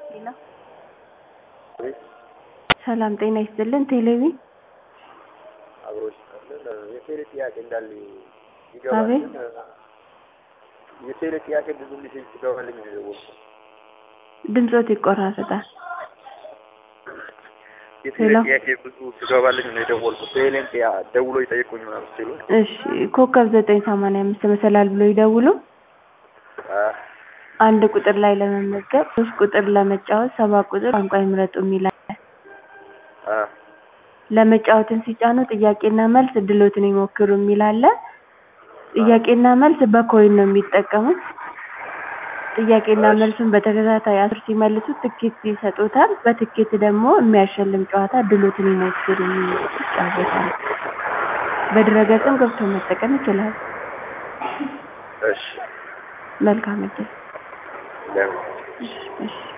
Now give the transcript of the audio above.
ሄሎ ሰላም ጤና ይስጥልን ቴሌቪ አብሮች የቴሌ ጥያቄ እንዳለ አቤት ይገባልን የቴሌ ጥያቄ ብዙ ሜሴጅ ሲገባልኝ ነው የደወልኩት። ድምፆት ይቆራረጣል የቴሌ ሄሎ ጥያቄ ብዙ ሲገባልኝ ነው የደወልኩት። ቴሌን ጥያ ደውሎ ይጠይቁኝ ምናምን ሲሉ እሺ ኮከብ ዘጠኝ ሰማንያ አምስት መሰላል ብሎ ይደውሉ አ አንድ ቁጥር ላይ ለመመዝገብ ሶስት ቁጥር ለመጫወት ሰባት ቁጥር ቋንቋ ይምረጡ የሚል አለ አ ለመጫወትን ሲጫኑ ጥያቄና መልስ እድሎትን ይሞክሩ የሚል አለ ጥያቄና መልስ በኮይን ነው የሚጠቀሙት ጥያቄና እሺ መልሱን በተከታታይ አስር ሲመልሱ ትኬት ይሰጡታል በትኬት ደግሞ የሚያሸልም ጨዋታ እድሎትን ይሞክሩ የሚል ይጫወታሉ በድረገጽም ገብቶ መጠቀም ይችላሉ እሺ መልካም እድል ለምን እሺ እሺ